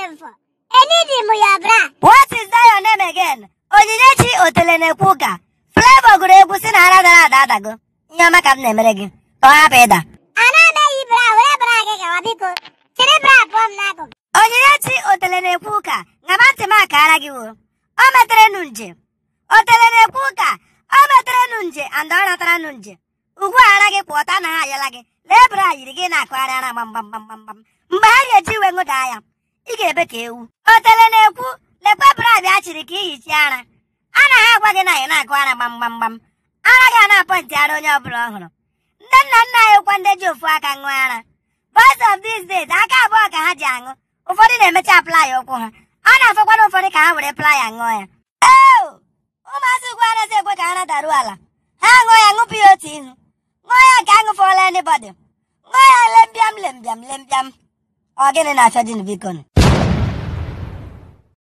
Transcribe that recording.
looking for? Anything with your bra. What is that your name again? Onyinyechi Otele na-ekwu ụka. Flavor gụrụ egwu si na ara dara ada adago. Ihe ọma ka m na-emere gị. Ka ọ hapụ ịda. Ana m eyi bra were bra gị gawa biko. Chịrị bra pụọ m n'akụkụ. Onyinyechi Otele na-ekwu ụka. Ṅaba ntị m akara gị wo. O metere nụ nje. Otele na-ekwu ụka. O metere nụ nje and ọ natara nụ nje. Ugwu ara gị kwụ ọta anaghị ayọla gị. Lee bra yiri gị na-akụgharị ara gbam gbam gbam gbam gbam. Mgbe ha ga-eji iwe ṅụdaa ya. Ị ga-ebe ka ewu. Otele na-ekwu lekwa bra bịa chịrị ka ihichi ara. A na ha agwa gị na ị na-akụ ara gbam gbam gbam. Ara ga na-apọ ntị ara onye ọbụla ọhụrụ. Ndị nna nna anyị kwa ndị ji ofu aka ṅụọ ara. Boys of these days aka abụọ ka ha ji aṅụ. Ụfọdụ na-emecha playa ụkwụ ha. A na-afọkwana ụfọdụ ka ha were playa ṅụọ ya. Eo! Ụmụazị ugwu anaghị ekwe ka ara daruo ala. Ha ṅụọ ya ṅụpụ ya otu ihu. Ṅụọ ya nke aṅụfọla anybody. Ṅụọ ya lembiam lembiam lembiam. Ọ gịnị na-achọ dị biko nụ?